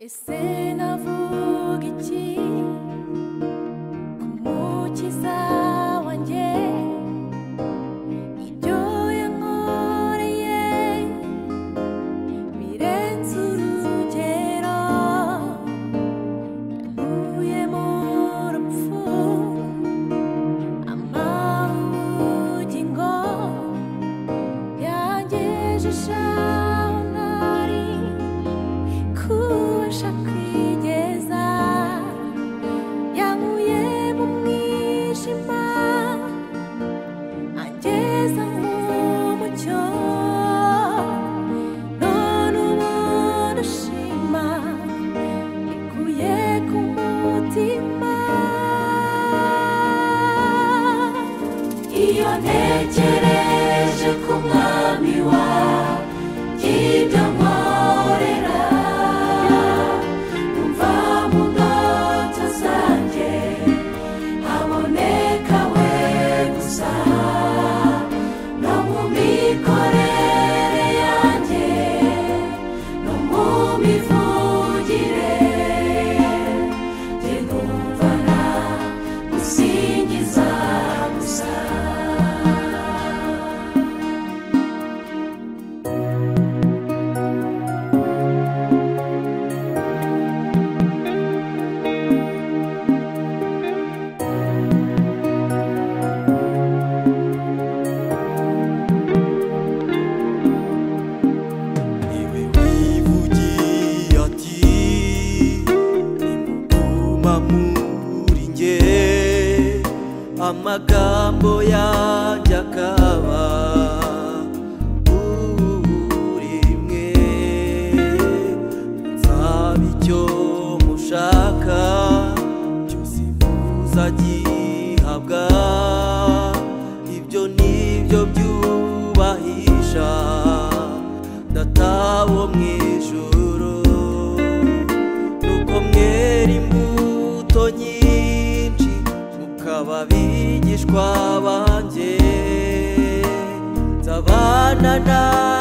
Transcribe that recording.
ese navuga iki ku mukiza wanjye ibyo yankoreye birenze urugero yankuye mu rupfu ampa ubugingo yangejeje aho ntari kubasha kwigeza yankuye mu mwijima angeza nk'umucyo none ubu ndashima ikuye ku mutima iyo ntekereje ku mwami wawe ibyo nkorera numva mu ndoto zanjye haboneka we gusa no mu mikorere yanjye no mu mivugire njye numva na gusingiza gusa Iwe wivugiye ati nimuguma muri nge amagambo yanjye akaba muri mwe nzaba icyo mushaka cyose muzagihabwa ibyo nibyo byubahisha datawo mu ijuru nuko mwera imbuto nyinshi mukaba abigishwa banjye nzabana namwe